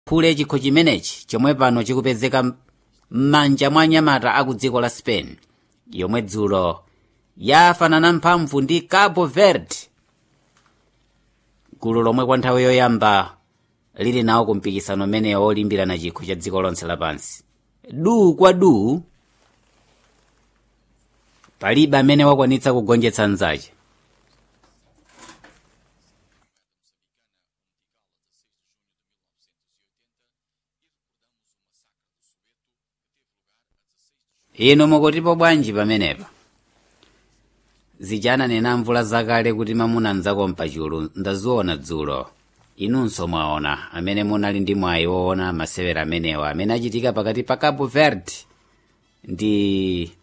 phule chikho chimenechi chomwe pano chikupezeka m'manja mwa anyamata aku dziko la spain yomwe dzulo yafanana mphamvu ndi cabo verde gulu lomwe kwa nthawi yoyamba lili nawo ku mpikisano umenewo olimbirana chikho cha dziko lonse lapansi du kwa du palibe amene wakwanitsa kugonjetsa nzache inu mukutipo bwanji pamenepa zijananena mvula zakale kuti mamuna mdzako mpachulu ndaziona dzulo inunso mwaona amene munali ndi mwayi woona masewera amenewa amene achitika pakati pa cabo verde ndi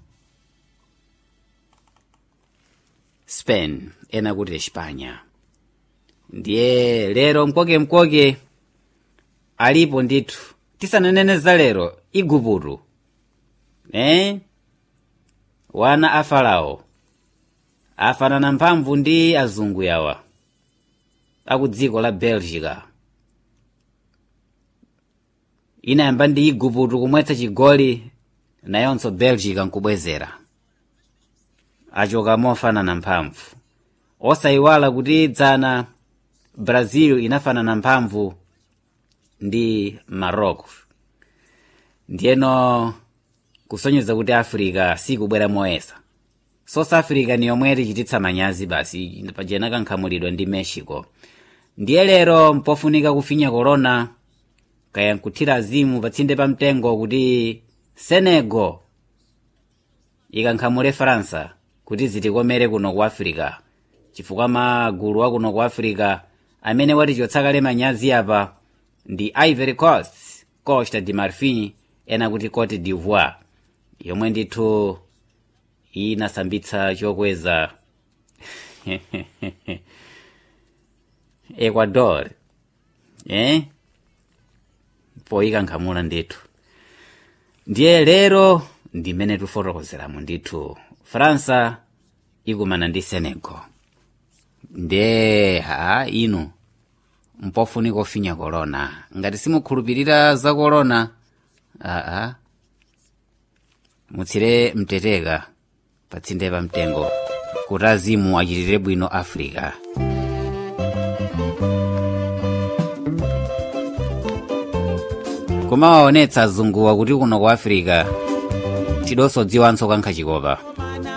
spain ena kuti espanya ndiye lero mkokemkoke alipo ndithu tisananene za lero iguputu eh? wana a farao afanana mphamvu ndi azungu yawa aku dziko la belgica inayamba ndi iguputu kumwetsa chigoli nayonso belgica nkubwezera achoka mofanana mphamvu osayiwala kuti dzana brazil inafanana mphamvu ndi morocco ndiyeno kusonyeza kuti africa sikubwera moyesa south africa ni yomwe tichititsa manyazi basi pajena kankhamulidwa ndi mexico ndiye lero mpofunika kufinya corona kaya nkuthira azimu patsinde pa mtengo kuti senegal ikankhamule faransa kuti zitikomere kuno ku africa chifukwa magulu akuno ku africa amene watichotsa kale manyazi apa ndi ivory coast costa de marfin ena kuti cote d'ivoire yomwe ndithu inasambitsa chokweza ecuador eh? poyikankhamula ndithu ndiye lero ndimene tifotokozeramo ndithu faransa ikumana ndi senegal ndiye ha inu mpofunika ofinya korona ngati simukhulupirira za korona aa mutsire mteteka patsinde pa mtengo kuti azimu achitire bwino africa kumawaonetsa azunguwa kuti kuno ku africa tidonso dziwanso kankha chikopa